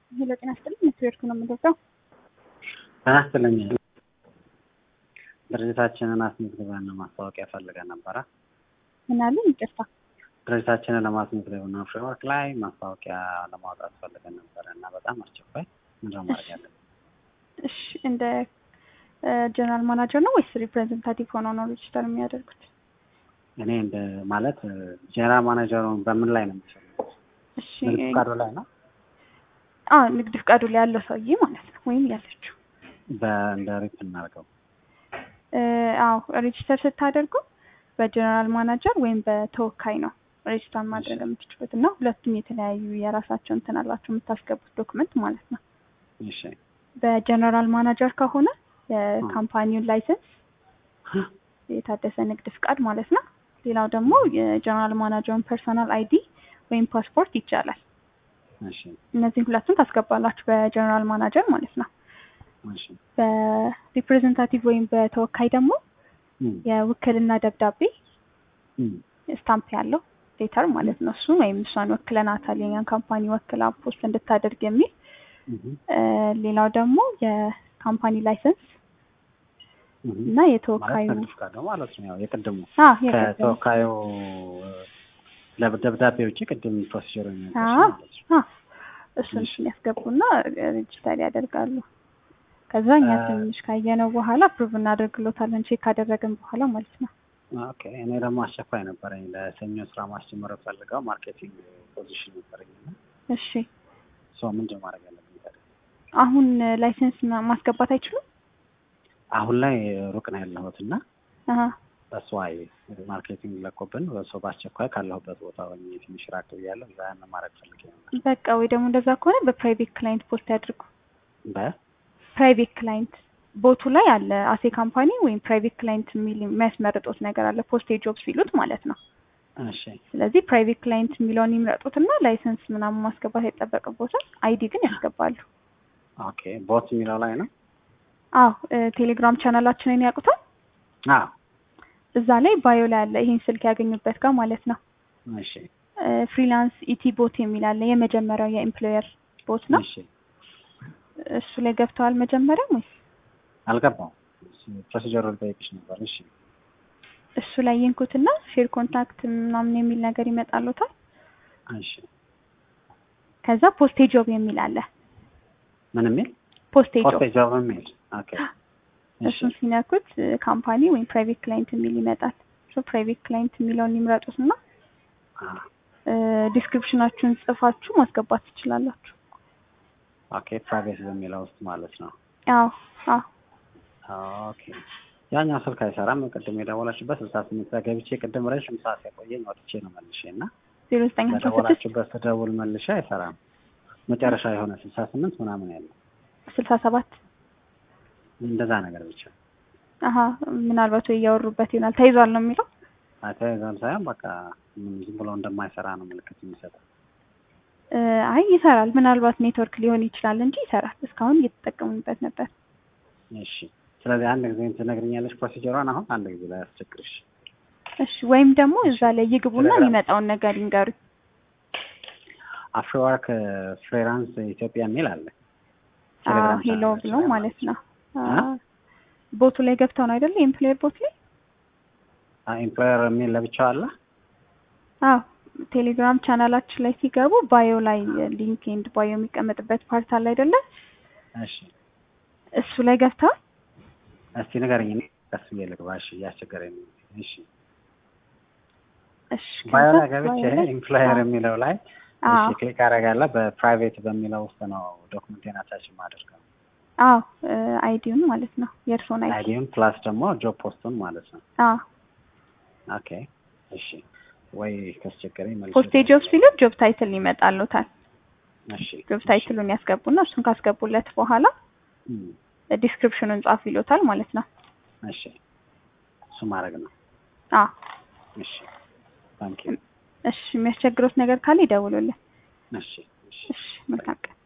ሄሎ ጤና ይስጥልኝ ኔትወርክ ነው የምገዛው። ጤና ይስጥልኝ። ድርጅታችንን አስመዝግበን ማስታወቂያ ፈልገን ነበረ። ምን አለ? ይቅርታ። ድርጅታችንን ለማስመዝገብ ነው ፍሬወርክ ላይ ማስታወቂያ ለማውጣት ፈልገን ነበረ እና በጣም አስቸኳይ ምንድነው ማድረግ ያለብን? እሺ እንደ ጀነራል ማናጀር ነው ወይስ ሪፕሬዘንታቲቭ ሆነው ነው ሬጅስተር የሚያደርጉት? እኔ እንደ ማለት ጀነራል ማናጀሩን በምን ላይ ነው የሚፈልጉት? እሺ ንግድ ፈቃዱ ላይ ነው አዎ ንግድ ፍቃዱ ላይ ያለው ሰውዬ ማለት ነው ወይም ያለችው። በእንደ ሪፕ እናደርገው እ አዎ ሬጅስተር ስታደርጉ በጀነራል ማናጀር ወይም በተወካይ ነው ሬጅስተር ማድረግ የምትችሉት እና ሁለቱም የተለያዩ የራሳቸው እንትን አላቸው የምታስገቡት ዶክመንት ማለት ነው። እሺ በጀነራል ማናጀር ከሆነ የካምፓኒውን ላይሰንስ የታደሰ ንግድ ፍቃድ ማለት ነው። ሌላው ደግሞ የጀነራል ማናጀሩን ፐርሰናል አይዲ ወይም ፓስፖርት ይቻላል። እሺ እነዚህን ሁለቱን ታስገባላችሁ በጀነራል ማናጀር ማለት ነው። እሺ በሪፕሬዘንታቲቭ ወይም በተወካይ ደግሞ እም፣ የውክልና ደብዳቤ እም፣ ስታምፕ ያለው ሌተር ማለት ነው። እሱ ወይም እሷን ወክለናታል የኛን ካምፓኒ ወክላ ፖስት እንድታደርግ የሚል እም፣ እ፣ ሌላው ደግሞ የካምፓኒ ላይሰንስ እም። እና ማለት የተወካዩ ንግድ ፈቃዱ ማለት ነው። ያው የቅድሙ አ የቀደመ ከተወካዩ ደብዳቤ ውጭ ቅድም ፕሮሲጀር አ ማለት ነው። አ እሱን እሱን ያስገቡና ሬጅስተር ያደርጋሉ። ከዛ እኛ አ- ትንሽ ካየነው በኋላ ፕሩቭ እናደርግሎታለን ቼክ ካደረግን በኋላ ማለት ነው። ኦኬ እኔ ደግሞ አስቸኳይ ነበረኝ ለሰኞ ስራ ማስጀመር ፈልገው ማርኬቲንግ ፖዚሽን ነበረኝ እና እሺ ሰው ምንድን ማድረግ ያለብኝ ታዲያ? አሁን ላይሰንስ ማ- ማስገባት አይችሉም? አሁን ላይ ሩቅ ነው ያለሁት እና አሀ በስዋይ ማርኬቲንግ ለቆብን በሰው በአስቸኳይ ካለሁበት ቦታ ሆኜ ትንሽ ራቅ ብያለሁ። እዛ ያንን ማድረግ ፈልጌ ነበር። በቃ ወይ ደግሞ እንደዛ ከሆነ በፕራይቬት ክላይንት ፖስት ያድርጉ። በ ፕራይቬት ክላይንት ቦቱ ላይ አለ አሴ ካምፓኒ ወይም ፕራይቬት ክላይንት የሚል የሚያስመርጡት ነገር አለ ፖስቴ ጆብስ ሲሉት ማለት ነው። እሺ ስለዚህ ፕራይቬት ክላይንት የሚለውን ይምረጡትና ላይሰንስ ምናምን ማስገባት አይጠበቅቦታል። አይዲ ግን ያስገባሉ። ኦኬ ቦት የሚለው ላይ ነው። አዎ እ፣ ቴሌግራም ቻናላችንን ያውቁታል። አዎ እዛ ላይ ባዮ ላይ አለ ይሄን ስልክ ያገኙበት ጋር ማለት ነው። እሺ እ፣ ፍሪላንስ ኢቲ ቦት የሚል አለ የመጀመሪያው የኤምፕሎየር ቦት ነው። እሺ እሱ ላይ ገብተዋል መጀመሪያ ወይስ አልገባም። ፕሮሲጀሩ ልጠይቅሽ ነበር። እሺ እሱ ላይ ይንኩትና ሼር ኮንታክት ምናምን የሚል ነገር ይመጣሉታል። እሺ ከዛ ፖስቴ ጆብ የሚል አለ ምን የሚል ፖስቴ ጆብ ፖስቴጅ ጆብ የሚል ኦኬ እሺ እሱን ሲነኩት ካምፓኒ ወይም ፕራይቬት ክላይንት የሚል ይመጣል። እሱ ፕራይቬት ክላይንት የሚለውን ይምረጡትና አ ዲስክሪፕሽናችሁን ጽፋችሁ ማስገባት ትችላላችሁ። ኦኬ ፕራይቬት በሚለው ውስጥ ማለት ነው። አዎ አዎ ኦኬ ያኛው ስልክ አይሰራም። ቅድም የደወላችሁበት ስልሳ ስምንት ላይ ገብቼ ቅድም ረዥም ሰዓት ያቆየኝ ወጥቼ ነው መልሼ እና ዜሮ ዘጠኝ አስራ ስድስት በደወላችሁበት ስደውል መልሼ አይሰራም። መጨረሻ የሆነ ስልሳ ስምንት ምናምን ያለው ስልሳ ሰባት እንደዛ ነገር ብቻ አሀ ምናልባት ወይ እያወሩበት ይሆናል ተይዟል ነው የሚለው አተያይዛም ሳይሆን በቃ ምን ዝም ብሎ እንደማይሰራ ነው ምልክት የሚሰጠው። እ፣ አይ ይሰራል። ምናልባት ኔትወርክ ሊሆን ይችላል እንጂ ይሰራል። እስካሁን እየተጠቀሙበት ነበር። እሺ ስለዚህ አንድ ጊዜ ትነግሪኛለሽ ፕሮሲጀሯን አሁን አንድ ጊዜ ላይ አስቸግርሽ። እሺ ወይም ደግሞ እዛ ላይ ይግቡና ቴሌግራም። የሚመጣውን ነገር ይንገሩ። አፍሪወርክ ፍሪላንስ ኢትዮጵያ የሚል አለ። አዎ ቴሌግራም ሄሎ ቻናላችን ብሎ ላይ ማለት ነው። አ? አዎ። ቦቱ ላይ ገብተው ነው አይደለ? የኤምፕሎየር ቦት ላይ ኤምፕሎየር የሚል ለብቻው አለ። አዎ ቴሌግራም ቻናላችን ላይ ሲገቡ ባዮ ላይ ሊንክ ኤንድ ባዮ የሚቀመጥበት ፓርት አለ አይደለ? እሺ እሱ ላይ ገብተው እስቲ ንገረኝ። እኔ ቀስ ብዬ ልግባ። እሺ እያስቸገረኝ ነው። እሺ እሺ ባዮ ከዛ ላይ ገብቼ ባዮ ላይ ኤምፕሎየር አዎ የሚለው ላይ አዎ እሺ ክሊክ አደርጋለሁ። በፕራይቬት በሚለው ውስጥ ነው ዶክመንቴን አታች የማደርገው። አዎ አይዲውን ማለት ነው የእርስዎን አይዲ አይዲውን ፕላስ ደግሞ ጆብ ፖስቱን ማለት ነው። አዎ ኦኬ እሺ ወይ ካስቸገረኝ መልሼ ፖስቴ ጆብ ሲሉ ጆብ ታይትል ይመጣሉታል። እሺ ጆብ ታይትሉን ያስገቡና እሱን ካስገቡለት በኋላ እም፣ ዲስክሪፕሽኑን ጻፍ ይሉታል ማለት ነው። እሺ እሱ ማድረግ ነው። አዎ እሺ ታንክ ዩ እሺ የሚያስቸግሮት ነገር ካለ ይደውሉልን። እሺ እሺ እሺ መልካም ቀን።